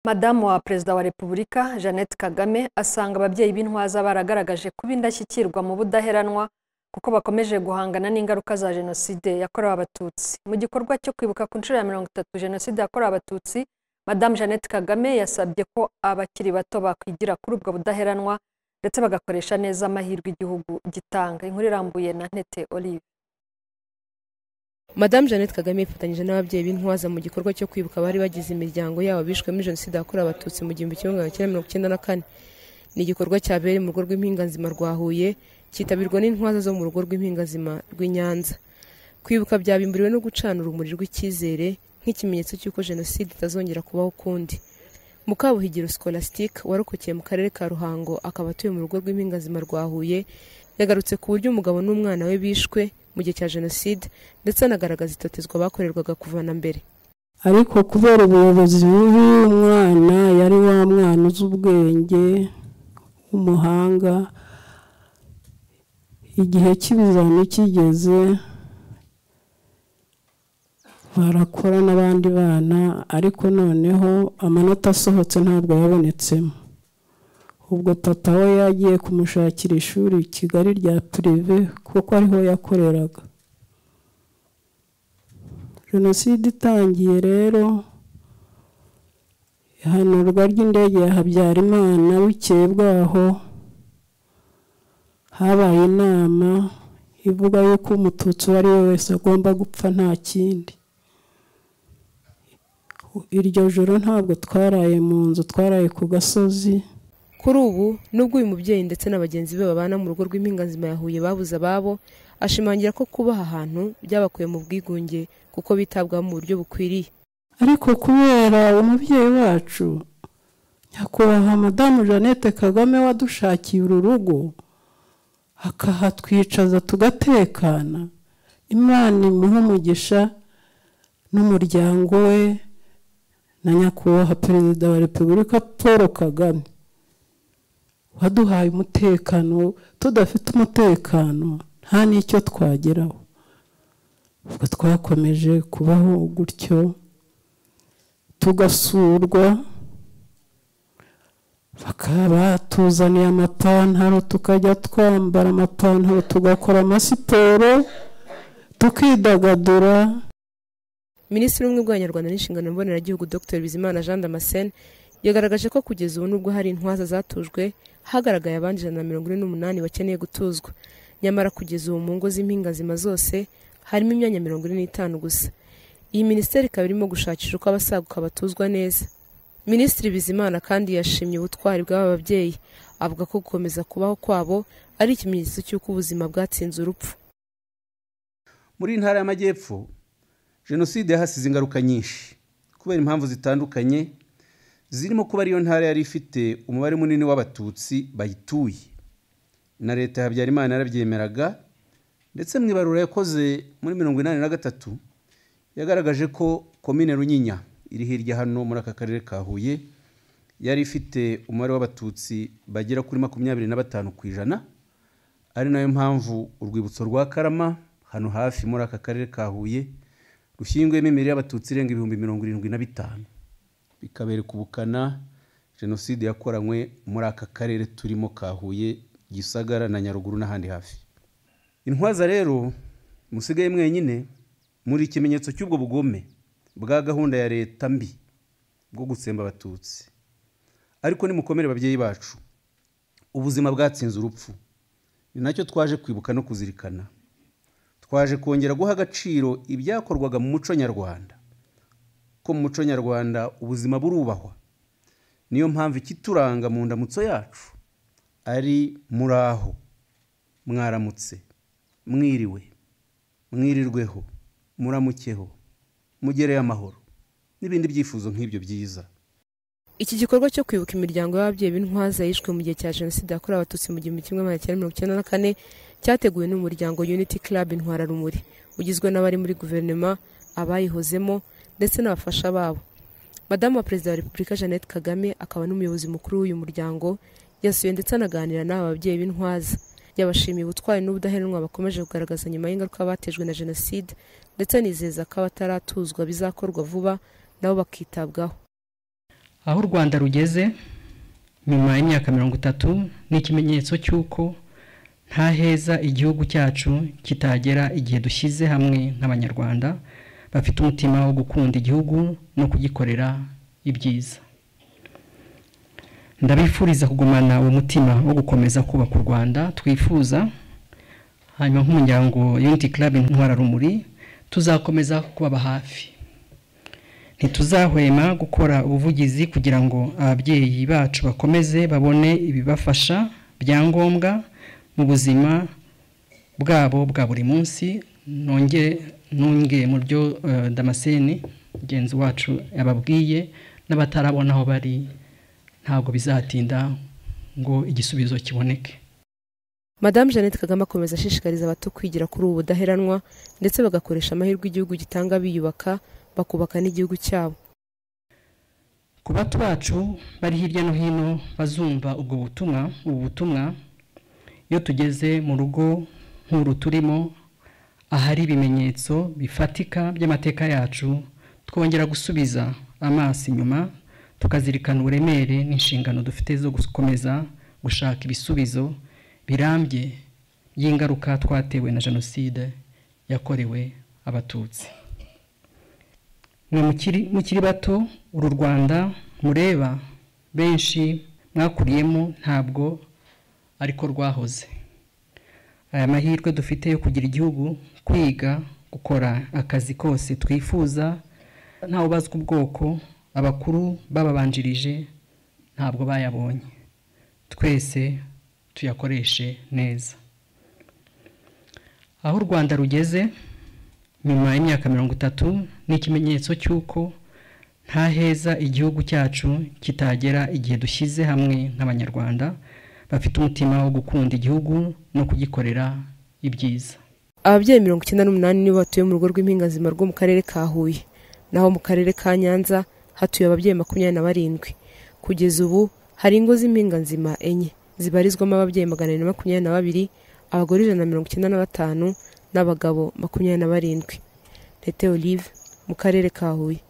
madamu wa perezida wa repubulika jeannette kagame asanga ababyeyi b'intwaza baragaragaje kuba indashyikirwa mu budaheranwa kuko bakomeje guhangana n'ingaruka za jenoside yakorewe abatutsi mu gikorwa cyo kwibuka ku nshuro ya mirongo itatu jenoside yakorewe abatutsi madamu jeannette kagame yasabye ko abakiri bato bakwigira kuri ubwo budaheranwa ndetse bagakoresha neza amahirwe igihugu gitanga inkuru irambuye na ntete olive madamu jeannette kagame yifatanyije n'ababyeyi b'intwaza mu gikorwa cyo kwibuka abari bagize imiryango yabo bishwemo jenoside yakorewe abatutsi mu gihumbi kimwe magana cyenda mirongo icyenda na kane ni igikorwa cyabereye mu rugo rw'impinganzima rwa huye cyitabirwa n'intwaza zo mu rugo rw'impinganzima rw'i nyanza kwibuka byabimburiwe no gucana urumuri rw'icyizere nk'ikimenyetso cy'uko jenoside itazongera kubaho ukundi mukabuhigiro scolastique warokokeye mu karere ka ruhango akaba atuye mu rugo rw'impingazima rwa huye yagarutse ku buryo umugabo n'umwana we bishwe mu gihe cya jenoside ndetse anagaragaza itotezwa bakorerwaga kuva na mbere ariko kubera ubuyobozi bubi umwana yari wa mwana uzi ubwenge w'umuhanga igihe cy'ibizami kigeze barakora n'abandi bana ariko noneho amanota asohotse ntabwo yabonetsemo ubwo tata we yagiye kumushakira ishuri i kigali rya pirive kuko ariho yakoreraga jenoside itangiye rero ihanurwa ry'indege ya habyarimana bukeye bwaho habaye inama ivuga yuko umututsi uwo ari we wese agomba gupfa nta kindi iryo joro ntabwo twaraye mu nzu twaraye ku gasozi kuri ubu nubwo uyu mubyeyi ndetse na bagenzi be babana mu rugo rw'impinganzima ya huye babuze ababo ashimangira ko kuba aha hantu byabakuye mu bwigunge kuko bitabwaho mu buryo bukwiriye ariko kubera umubyeyi wacu nyakubahwa madamu jeannette kagame wadushakiye uru rugo akahatwicaza tugatekana imana imuhe umugisha n'umuryango we na nyakubahwa perezida wa repubulika paul kagame waduhaye umutekano tudafite umutekano nta n'icyo twageraho ubwo twakomeje kubaho gutyo tugasurwa bakaba batuzaniye amapantaro tukajya twambara amapantaro tugakora amasiporo tukidagadura minisitiri w'ubumwe bw'abanyarwanda n'inshingano mboneragihugu dr bizimana jean damascene yagaragaje ko kugeza ubu nubwo hari intwaza zatujwe hagaragaye abandi ijana na mirongo ine n'umunani bakeneye gutuzwa nyamara kugeza ubu mu ngo z'impingazima zose harimo imyanya mirongo ine n'itanu gusa iyi minisiteri ikaba irimo gushakisha uko abasaguka batuzwa neza minisitiri bizimana kandi yashimye ubutwari bw'aba babyeyi avuga ko gukomeza kubaho kwabo ari ikimenyetso cy'uko ubuzima bwatsinze urupfu muri iyi ntara y'amajyepfo jenoside yahasize ingaruka nyinshi kubera impamvu zitandukanye zirimo kuba ariyo ntara yari ifite umubare munini w'abatutsi bayituye na leta ya habyarimana yarabyemeraga ndetse mu ibarura yakoze muri mirongo inani na gatatu yagaragaje ko komine runyinya iri hirya hano muri aka karere ka huye yari ifite umubare w'abatutsi bagera kuri makumyabiri na batanu ku ijana ari nayo mpamvu urwibutso rwa karama hano hafi muri aka karere ka huye rushyinguyemo imibiri y'abatutsi irenga ibihumbi mirongo irindwi na bitanu bikabereka ubukana jenoside yakoranywe muri aka karere turimo ka huye gisagara na nyaruguru n'ahandi hafi intwaza rero musigaye mwenyine muri ikimenyetso cy'ubwo bugome bwa gahunda ya leta mbi bwo gutsemba abatutsi ariko nimukomere babyeyi bacu ubuzima bwatsinze urupfu ni nacyo twaje kwibuka no kuzirikana twaje kongera guha agaciro ibyakorwaga mu muco nyarwanda ko mu muco nyarwanda ubuzima burubahwa niyo mpamvu ikituranga mu ndamutso yacu ari muri aho mwaramutse mwiriwe mwirirweho muramukeho mugereye amahoro n'ibindi byifuzo nk'ibyo byiza iki gikorwa cyo kwibuka imiryango y'ababyeyi b'intwaza yishwe mu gihe cya jenoside yakorewe abatutsi mu gihumbi kimwe magana cyenda mirongo icyenda na kane cyateguwe n'umuryango unity club intwararumuri ugizwe n'abari muri guverinoma abayihozemo ndetse n'abafasha babo madamu wa perezida wa repubulika jeannette kagame akaba n'umuyobozi mukuru w'uyu muryango yasuye ndetse anaganira n'aba babyeyi b'intwaza yabashimiye ubutwari n'ubudaheranwa bakomeje kugaragaza nyuma y'ingaruka batejwe na jenoside ndetse anizeza ko abataratuzwa bizakorwa vuba nabo bakitabwaho aho u rwanda rugeze nyuma y'imyaka mirongo itatu ni ikimenyetso cy'uko nta heza igihugu cyacu kitagera igihe dushyize hamwe nk'abanyarwanda bafite umutima wo gukunda igihugu no kugikorera ibyiza ndabifuriza kugumana uwo mutima wo gukomeza kubaka u rwanda twifuza hanyuma nk'umuryango unity club intwararumuri tuzakomeza kubaba hafi ntituzahwema gukora ubuvugizi kugira ngo ababyeyi bacu bakomeze babone ibibafasha byangombwa mu buzima bwabo bwa buri munsi nongere ntunge mu byo eh, damascene mugenzi wacu yababwiye n'abatarabona aho bari ntabwo bizatinda ngo igisubizo kiboneke madamu jeannette kagame akomeza ashishikariza abato kwigira kuri ubu budaheranwa ndetse bagakoresha amahirwe igihugu gitanga biyubaka bakubaka n'igihugu cyabo ku bato bacu bari hirya no hino bazumva ubwo butumwa ubu butumwa iyo tugeze mu rugo nk'uru turimo ahari ibimenyetso bifatika by'amateka yacu twongera gusubiza amaso inyuma tukazirikana uburemere n'inshingano dufite zo gukomeza gushaka ibisubizo birambye by'ingaruka twatewe na jenoside yakorewe abatutsi mwe mukiri mukiri bato uru rwanda mureba benshi mwakuriyemo ntabwo ariko rwahoze aya mahirwe dufite yo kugira igihugu kwiga gukora akazi kose twifuza ntawubazwa ubwoko abakuru bababanjirije ntabwo bayabonye twese tuyakoreshe neza aho u rwanda rugeze nyuma y'imyaka mirongo itatu ni ikimenyetso cy'uko nta heza igihugu cyacu kitagera igihe dushyize hamwe nk'abanyarwanda bafite umutima wo gukunda igihugu no kugikorera ibyiza ababyeyi mirongo icyenda n'umunani nibo batuye mu rugo rw'impingazima rwo mu karere ka huye naho mu karere ka nyanza hatuye ababyeyi makumyabiri na barindwi kugeza ubu hari ingo z'impingazima enye zibarizwamo ababyeyi magana abiri na makumyabiri na babiri abagore ijana na mirongo icyenda na batanu n'abagabo makumyabiri na barindwi tete olive mu karere ka huye